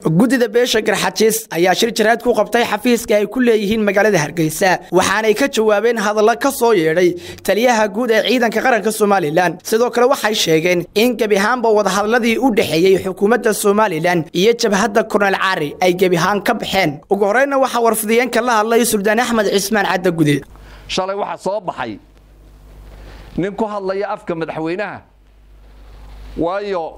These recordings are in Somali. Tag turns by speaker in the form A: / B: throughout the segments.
A: guddida beesha garxajiis ayaa shir jaraad ku qabtay xafiiska ay ku leeyihiin magaalada hargeysa waxaanay ka jawaabeen hadalla ka soo yeedhay taliyaha guud ee ciidanka qaranka somalilan sidoo kale waxay sheegeen in gebi ahaanba wadahadalladii u dhexeeyey xukuumadda somalilan iyo jabhadda kornel cari ay gebi ahaan ka baxeen ugu horreynna waxaa warfidiyeenka la hadlay suldaan axmed cismaan cadda gude
B: shalay waxaa soo baxay nin ku hadlaya afka madaxweynaha waayo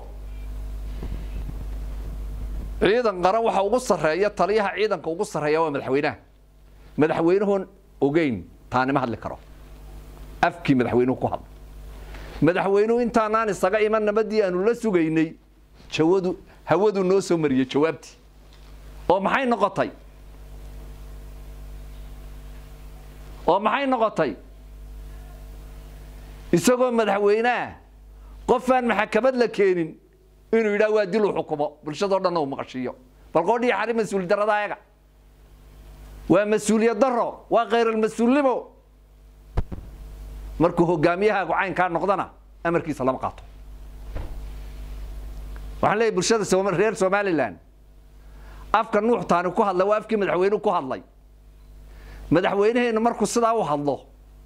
B: ciidan qaran waxa ugu sarreeya taliyaha ciidanka ugu sarreeya waa madaxweynaha madaxweynuhun ogeyn taanima hadli karo afkii madaxweynuhu ku hadla madaxweynuhu intaanaan isaga iman nabadii aanu la sugaynay jawadu hawadu noo soo mariyey jawaabtii oo maxay noqotay oo maxay noqotay isagoo madaxweyneah qofaan maxakamad la keenin inuu yidhaha waa dil uu xukumo bulshadao dhanna uu maqashiiyo bal qoodhiya xari mas-uuli darada ayaga waa mas-uuliyad daro waa khayral-mas-uulnimo markuu hogaamiyahaagu caynkaa noqdana amarkiisa lama qaato waxaan leeyahy bulshada reer somalilan afka nuuxtaani ku hadlay waa afkii madaxweynuhu ku hadlay madaxweynaheennu markuu sidaa u hadlo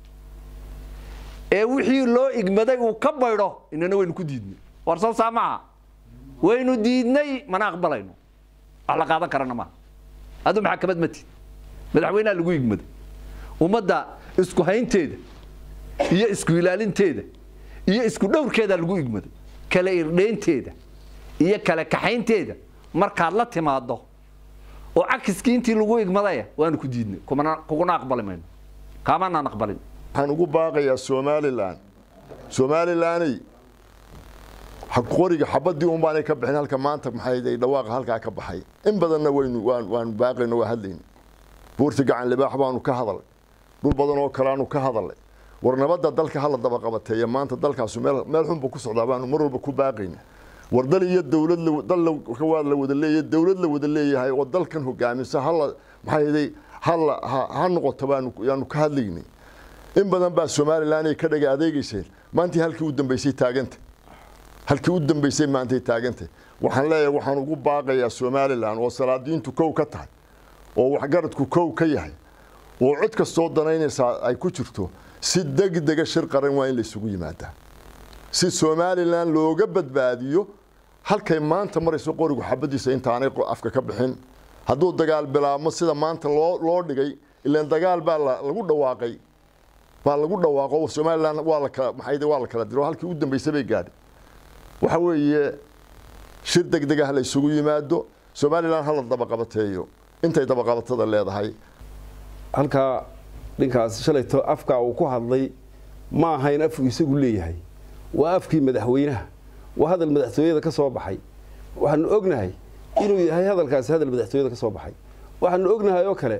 B: ee wixii loo igmaday uu ka baydho inana waynu ku diidnay war soo saa maaha waynu diidnay mana aqbalayno wax la qaadan karana maaha aduu maxakamad ma tid madaxweynaha lagu igmaday ummadda isku haynteeda iyo isku ilaalinteeda iyo isku dhowrkeeda lagu igmaday kala irdheynteeda iyo kala kaxaynteeda markaad la timaado oo cakiskii intii lagu igmadaya waanu ku diidnay kuguna aqbali mayno kaamanaan aqbalin
C: waxaan ugu baaqayaa somalilan somalilaney qoriga xabadii un baanay ka bixin halka maanta maxay dhawaaqa halkaa ka baxay in badanna waynu waanu baaqayno waa hadlayna buurta gacan libaax baanu ka hadalay dhul badan oo kaleaanu ka hadalay war nabadda dalka hala daba qabateeya maanta dalkaasu meel meel xunbu ku socdaa baanu mar walba ku baaqayna war dal iyo dowlad dal waa la wada leeyahay dowlad la wada leeyahay oo dalkan hogaamisa hala maxay hala ha noqoto baanu yaanu ka hadlaynay in badan baa somalilan ay ka dhaga adeegayseen maantii halkii u dambeysay taaganta halkii u dambeysay maantay taagantay waxaan leeyahay waxaan ugu baaqayaa somalilan oo salaadiintu kow ka tahay oo waxgaradku kow ka yahay oo cod kastoo danaynaysaa ay ku jirto si degdega shir qaran waa in la isugu yimaadaa si somalilan looga badbaadiyo halkay maanta marayso qorigu xabadiisa intaanay afka ka bixin hadduu dagaal bilaabmo sida maanta loo loo dhigay ilaan dagaal baa lagu dhawaaqay baa lagu dhawaaqo somalilan waa la kala maxay waa la kala diro halkii u dambeysay bay gaadhay waxa weeye shir degdeg ah la isugu yimaado somalilan hala dabaqabateeyo intay dabaqabatada leedahay
D: halkaa ninkaas shalayto afkaa uu ku hadlay ma ahayn afku isagu leeyahay waa afkii madaxweynaha waa hadal madaxtooyada ka soo baxay waxaanu ognahay inuu yahay hadalkaasi hadal madaxtooyada ka soo baxay waxaanu ognahay oo kale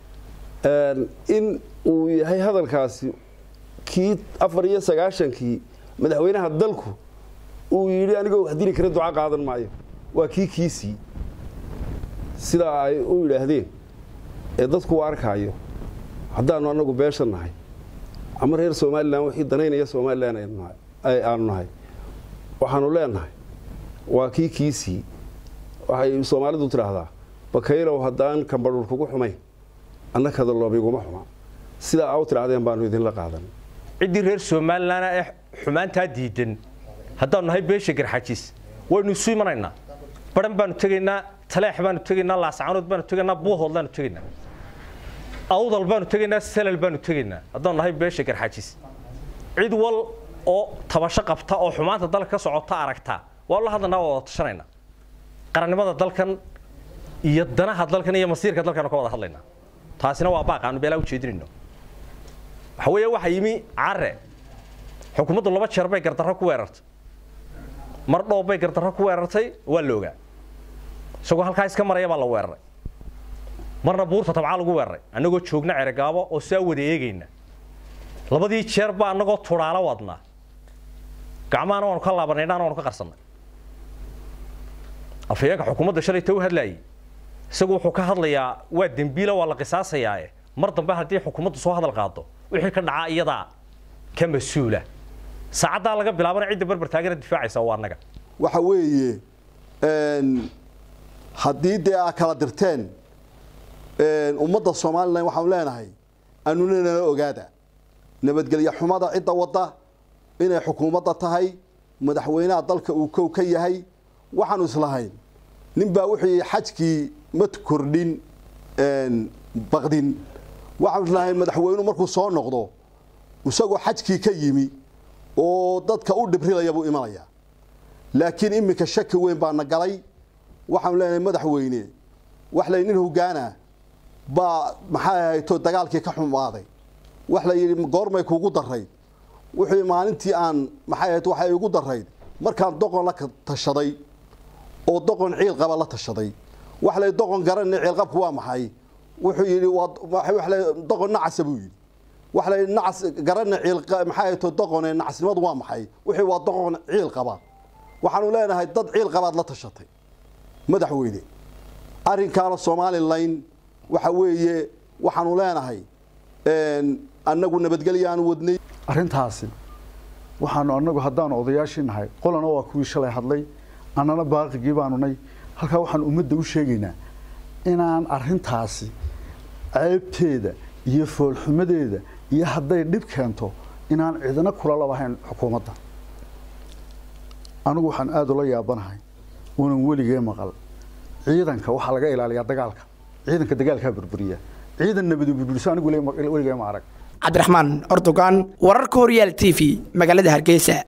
D: in uu yahay hadalkaasi kii afar iyo sagaashankii madaxweynaha dalku uu yidhi anigoo wax dili kara duca qaadan maayo waa kii kiisii sidaa ay u yidhaahdeen ee dadku u arkaayo haddaanu anagu beesha nahay ama reer somalilan wixii danaynaya somalilan aanu nahay waxaanu leenahay waa kii kiisii waxay soomaalidu tidhaahdaa bakaylow haddaan kambadhul kugu xumayn annakada loobiguma xuma sidaa aa u tidhahdeen baanu idinla qaadan
E: ciddii reer somalilan ee xumaantaa diidan haddaanu nahay beesha garxajiis waynu isu imanaynaa baran baanu tegaynaa taleex baanu tegaynaa laascaanood baanu tegaynaa buuhood baanu tegaynaa awdal baanu tegaynaa salal baanu tegaynaa haddaanu nahay beesha garxajiis cid wal oo tabasho qabta oo xumaanta dalka ka socota aragta waa la hadlanaa waa wada tashanaynaa qarannimada dalkan iyo danaha dalkan iyo masiirka dalkan ka wada hadlaynaa taasina waa baaq aanu beelaa ujeedinayno waxa weeye waxaa yimi care xukuumaddu laba jeer bay gardarro ku weerartay mar dhoob bay gardarro ku weerartay waa la ogaa isagoo halkaa iska maraya baa la weeraray marna buurta tabcaa lagu weeraray annagoo joogna ceregaabo oo saa wada eegayna labadii jeer baa annagoo tudhaalo wadnaa gacmahana waanu ka laabanay dhaan waanu ka qarsannay afhayeenka xukuumadda shalayta u hadlaayay isagu wuxuu ka hadlayaa waa dembiila waa la qisaasayaae mar dambe haddii xukuumaddu soo hadal qaado wixii ka dhacaa iyadaa ka mas-uula saacaddaa laga bilaabana cidda barbar taagana difaacaysa waa annaga
F: waxa weeye haddii dee aa kala dirteen ummadda somalilan waxaanu leenahay anuna nala ogaada nabadgelyo xumada cidda wadda inay xukuumadda tahay madaxweynaha dalka uu kow ka yahay waxaanu islahayn ninbaa wuxuu yihi xajkii ma kordhin baqdin waxaanu islahayn madaxweynuhu markuu soo noqdo isagoo xajkii ka yimi oo dadka u dhibrilaya buu imanaya laakiin iminka shaki weyn baana galay waxaanu leenahay madaxweyne wax lay nin hogaana baa maxay ahayto dagaalkii ka xumaaday wax la yidhi goormay kuugu darayd wuxuu maalintii aan maxay ahayd waxay igu darayd markaan doqon la tashaday oo doqon ciil qaba la tashaday wax lay doqon garanay ciilqabku waa maxay wuxuu yidhi waa lay doqon nacasa buu yidhi wax lay nacas garanay ciil maxay ahayd doqone nacasnimadu waa maxay wuxuu waa doqon ciil qaba waxaanu leenahay dad ciil qabaad la tashatay madaxweyne arrinkaana somalilan waxa weeye waxaanu leenahay annagu nabadgelyaanu wadnay
G: arrintaasi waxaanu annagu haddaanu odayaashii nahay qolana waa kuwii shalay hadlay annana baaqigii baanu nay halkaa waxaanu ummadda u sheegaynaa inaan arrintaasi ceebteeda iyo foolxumadeeda iyo hadday dhib keento inaan cidina kula labahayn xukuumadda anigu waxaan aada ula yaabanahay unan weligee maqal ciidanka waxaa laga ilaaliyaa dagaalka ciidanka dagaalkaa burburiya ciidan nabadi burburiso anigu weligee ma arag
A: cabdiraxmaan ordogan wararka horyaal t v magaalada hargeysa